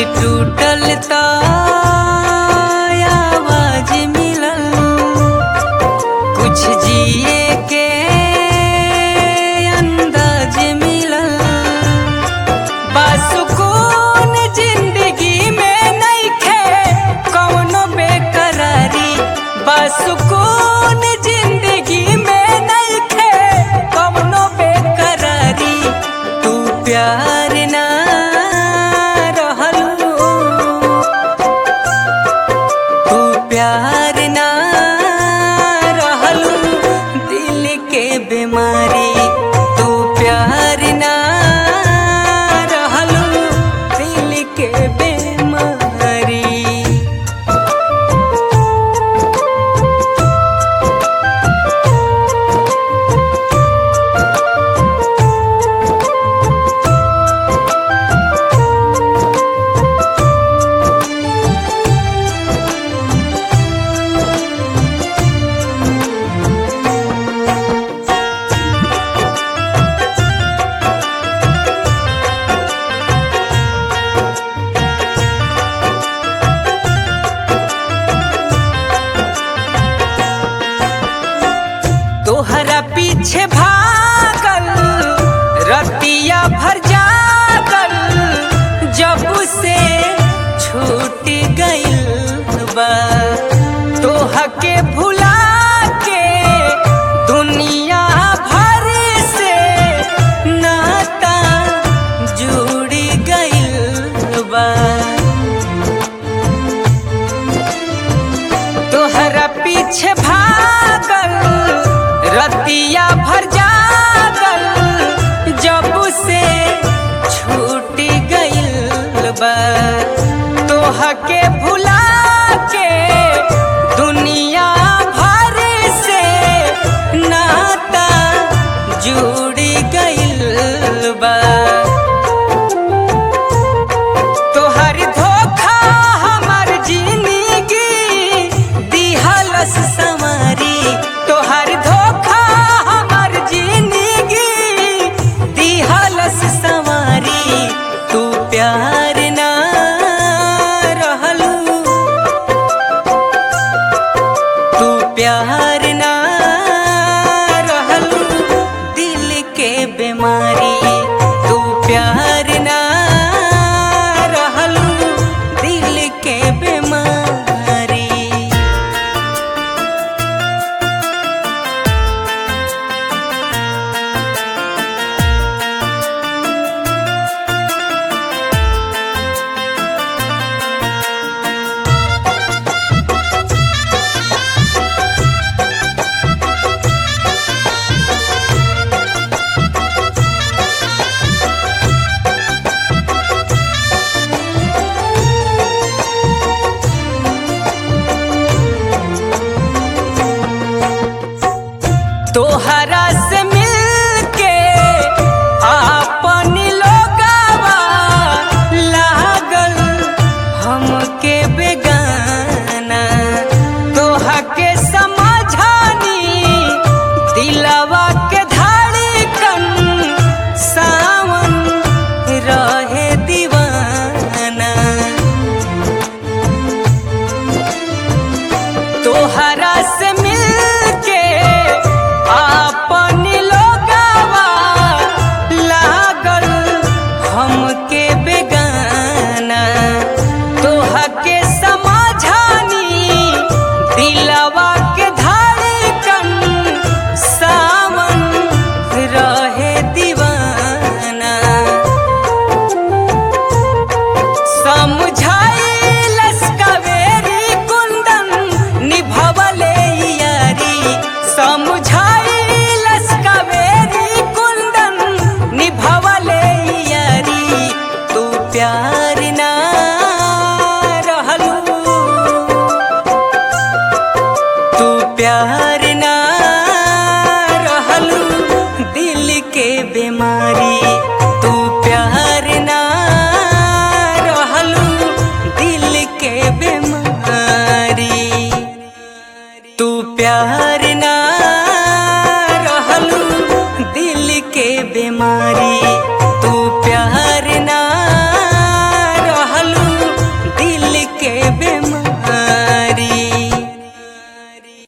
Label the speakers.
Speaker 1: टूटल त आवाज मिलल कुछ जिए के अंदाज मिलल बासुकून जिंदगी में नइखे कौनो बेकरारी बासुकून जिंदगी में नइखे कौनो बेकरारी तू प्यार ना रहलू तू प्यार ना रहलू दिल के बीमारी तू प्यार ना रहलू दिल के बीमारी तोहरा पीछे भागल रतिया भर जागल जब से छूट गइल बा तोह के भुला के दुनिया भर से नाता जुड़ गइल बा तोहरा पीछे भागल रतिया भर जागल जब से छूट गइल बा तोह के भुला के दुनिया भर से नाता जुड़ गइल बा तोहर धोखा हमर जिंदगी दिहलस संवारी तोहर धोखा हमर जिंदगी दिहलस संवारी तू प्यार ना रहलू तू प्यार ना रहलू दिल के बीमारी